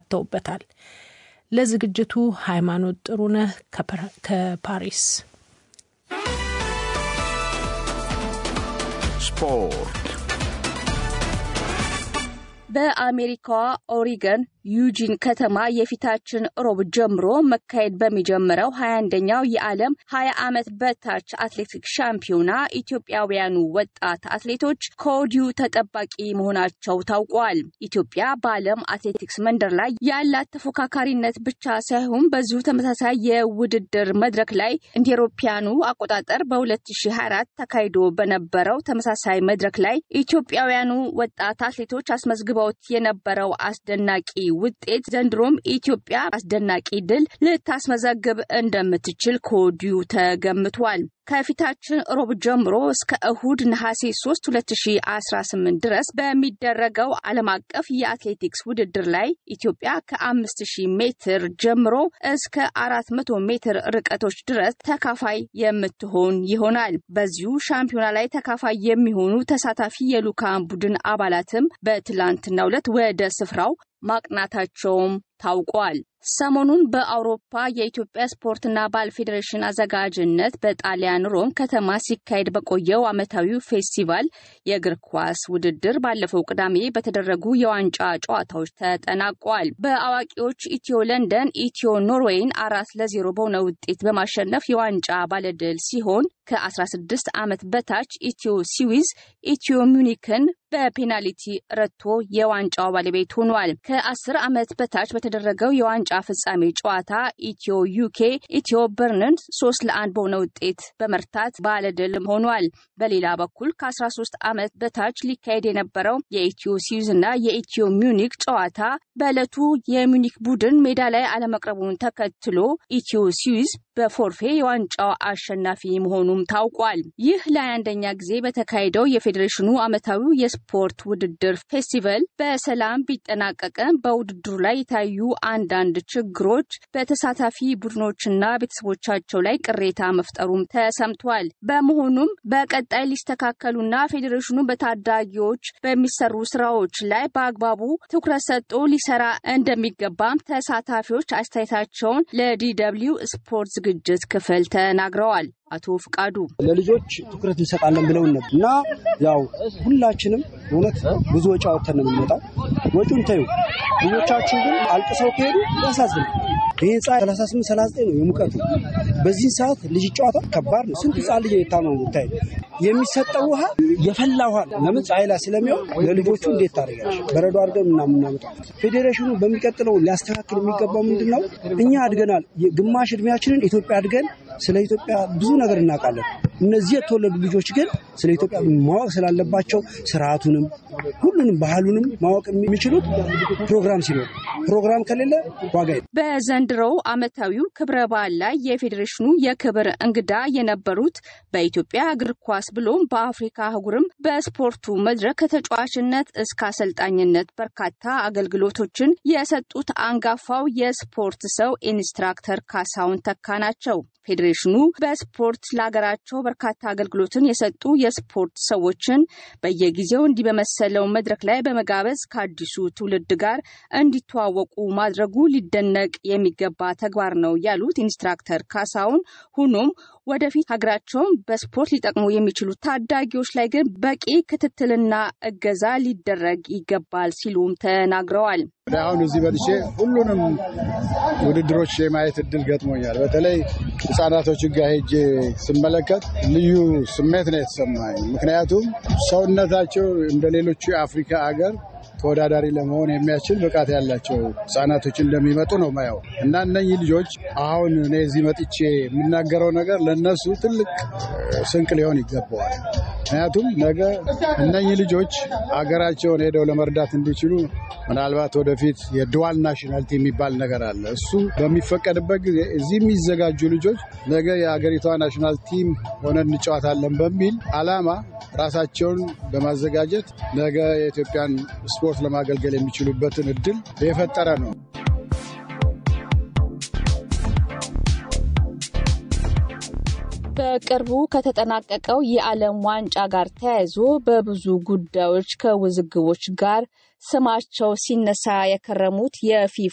ተውበታል። ለዝግጅቱ ሃይማኖት ጥሩነህ ከፓሪስ። ስፖርት በአሜሪካዋ ኦሪገን ዩጂን ከተማ የፊታችን ሮብ ጀምሮ መካሄድ በሚጀምረው ሀያ አንደኛው የዓለም ሀያ ዓመት በታች አትሌቲክስ ሻምፒዮና ኢትዮጵያውያኑ ወጣት አትሌቶች ከወዲሁ ተጠባቂ መሆናቸው ታውቋል። ኢትዮጵያ በዓለም አትሌቲክስ መንደር ላይ ያላት ተፎካካሪነት ብቻ ሳይሆን በዚሁ ተመሳሳይ የውድድር መድረክ ላይ እንደ አውሮፓውያኑ አቆጣጠር በ2024 ተካሂዶ በነበረው ተመሳሳይ መድረክ ላይ ኢትዮጵያውያኑ ወጣት አትሌቶች አስመዝግበውት የነበረው አስደናቂ ውጤት ዘንድሮም ኢትዮጵያ አስደናቂ ድል ልታስመዘግብ እንደምትችል ከወዲሁ ተገምቷል። ከፊታችን ሮብ ጀምሮ እስከ እሁድ ነሐሴ 3 2018 ድረስ በሚደረገው ዓለም አቀፍ የአትሌቲክስ ውድድር ላይ ኢትዮጵያ ከ5000 ሜትር ጀምሮ እስከ 400 ሜትር ርቀቶች ድረስ ተካፋይ የምትሆን ይሆናል። በዚሁ ሻምፒዮና ላይ ተካፋይ የሚሆኑ ተሳታፊ የልዑካን ቡድን አባላትም በትላንትናው ዕለት ወደ ስፍራው ማቅናታቸውም ታውቋል። ሰሞኑን በአውሮፓ የኢትዮጵያ ስፖርትና ባህል ፌዴሬሽን አዘጋጅነት በጣሊያን ሮም ከተማ ሲካሄድ በቆየው ዓመታዊው ፌስቲቫል የእግር ኳስ ውድድር ባለፈው ቅዳሜ በተደረጉ የዋንጫ ጨዋታዎች ተጠናቋል። በአዋቂዎች ኢትዮ ለንደን ኢትዮ ኖርዌይን አራት ለዜሮ በሆነ ውጤት በማሸነፍ የዋንጫ ባለድል ሲሆን ከ16 ዓመት በታች ኢትዮ ስዊዝ ኢትዮ ሚዩኒክን በፔናልቲ ረትቶ የዋንጫው ባለቤት ሆኗል። ከ10 ዓመት በታች በተደረገው የዋንጫ ፍጻሜ ጨዋታ ኢትዮ ዩኬ ኢትዮ በርንን ሶስት ለአንድ በሆነ ውጤት በመርታት ባለድል ሆኗል። በሌላ በኩል ከ13 ዓመት በታች ሊካሄድ የነበረው የኢትዮ ስዊዝ እና የኢትዮ ሚዩኒክ ጨዋታ በዕለቱ የሚዩኒክ ቡድን ሜዳ ላይ አለመቅረቡን ተከትሎ ኢትዮ ስዊዝ በፎርፌ የዋንጫው አሸናፊ መሆኑም ታውቋል። ይህ ለአንደኛ ጊዜ በተካሄደው የፌዴሬሽኑ ዓመታዊው የስፖርት ውድድር ፌስቲቫል በሰላም ቢጠናቀቅም በውድድሩ ላይ የታዩ አንዳንድ ችግሮች በተሳታፊ ቡድኖችና ቤተሰቦቻቸው ላይ ቅሬታ መፍጠሩም ተሰምቷል። በመሆኑም በቀጣይ ሊስተካከሉና ፌዴሬሽኑ በታዳጊዎች በሚሰሩ ስራዎች ላይ በአግባቡ ትኩረት ሰጥቶ ሊሰራ እንደሚገባም ተሳታፊዎች አስተያየታቸውን ለዲደብሊው ስፖርት ዝግጅት ክፍል ተናግረዋል። አቶ ፍቃዱ ለልጆች ትኩረት እንሰጣለን ብለውን ነበር እና ያው ሁላችንም እውነት ብዙ ወጪ አወጥተን ነው የምንመጣው። ወጪውን ተዩ። ልጆቻችን ግን አልቅሰው ከሄዱ ያሳዝናል። ይህ ህንፃ 38 39 ነው የሙቀቱ። በዚህ ሰዓት ልጅ ጨዋታ ከባድ ነው። ስንት ህፃን ልጅ የታመሙ ብታይ። የሚሰጠው ውሃ የፈላ ውሃ ነው። ለምን ፀሐይ ላይ ስለሚሆን ለልጆቹ እንዴት ታደርጋለች? በረዶ አድርገን ምናምን እናመጣው። ፌዴሬሽኑ በሚቀጥለው ሊያስተካክል የሚገባው ምንድን ነው? እኛ አድገናል። ግማሽ እድሜያችንን ኢትዮጵያ አድገን ስለ ኢትዮጵያ ብዙ ነገር እናውቃለን። እነዚህ የተወለዱ ልጆች ግን ስለ ኢትዮጵያ ማወቅ ስላለባቸው ስርዓቱንም ሁሉንም ባህሉንም ማወቅ የሚችሉት ፕሮግራም ሲኖር፣ ፕሮግራም ከሌለ ዋጋ በዘንድሮው ዓመታዊው ክብረ በዓል ላይ የፌዴሬሽኑ የክብር እንግዳ የነበሩት በኢትዮጵያ እግር ኳስ ብሎም በአፍሪካ አህጉርም በስፖርቱ መድረክ ከተጫዋችነት እስከ አሰልጣኝነት በርካታ አገልግሎቶችን የሰጡት አንጋፋው የስፖርት ሰው ኢንስትራክተር ካሳሁን ተካ ናቸው። ፌዴሬሽኑ በስፖርት ለሀገራቸው በርካታ አገልግሎትን የሰጡ የስፖርት ሰዎችን በየጊዜው እንዲህ በመሰለው መድረክ ላይ በመጋበዝ ከአዲሱ ትውልድ ጋር እንዲተዋወቁ ማድረጉ ሊደነቅ የሚገባ ተግባር ነው ያሉት ኢንስትራክተር ካሳሁን፣ ሆኖም ወደፊት ሀገራቸውን በስፖርት ሊጠቅሙ የሚችሉ ታዳጊዎች ላይ ግን በቂ ክትትልና እገዛ ሊደረግ ይገባል ሲሉም ተናግረዋል። አሁን እዚህ በልቼ ሁሉንም ውድድሮች የማየት እድል ገጥሞኛል። በተለይ ህጻናቶችን ጋር ሄጄ ስመለከት ልዩ ስሜት ነው የተሰማኝ። ምክንያቱም ሰውነታቸው እንደ ሌሎቹ የአፍሪካ ሀገር ተወዳዳሪ ለመሆን የሚያስችል ብቃት ያላቸው ህጻናቶች እንደሚመጡ ነው ማየው እና እነኚህ ልጆች አሁን እኔ እዚህ መጥቼ የምናገረው ነገር ለእነሱ ትልቅ ስንቅ ሊሆን ይገባዋል። ምክንያቱም ነገ እነኚህ ልጆች አገራቸውን ሄደው ለመርዳት እንዲችሉ ምናልባት ወደፊት የድዋል ናሽናልቲ የሚባል ነገር አለ። እሱ በሚፈቀድበት ጊዜ እዚህ የሚዘጋጁ ልጆች ነገ የሀገሪቷ ናሽናል ቲም ሆነን እንጫወታለን በሚል አላማ ራሳቸውን በማዘጋጀት ነገ የኢትዮጵያን ስፖርት ለማገልገል የሚችሉበትን እድል የፈጠረ ነው። በቅርቡ ከተጠናቀቀው የዓለም ዋንጫ ጋር ተያይዞ በብዙ ጉዳዮች ከውዝግቦች ጋር ስማቸው ሲነሳ የከረሙት የፊፋ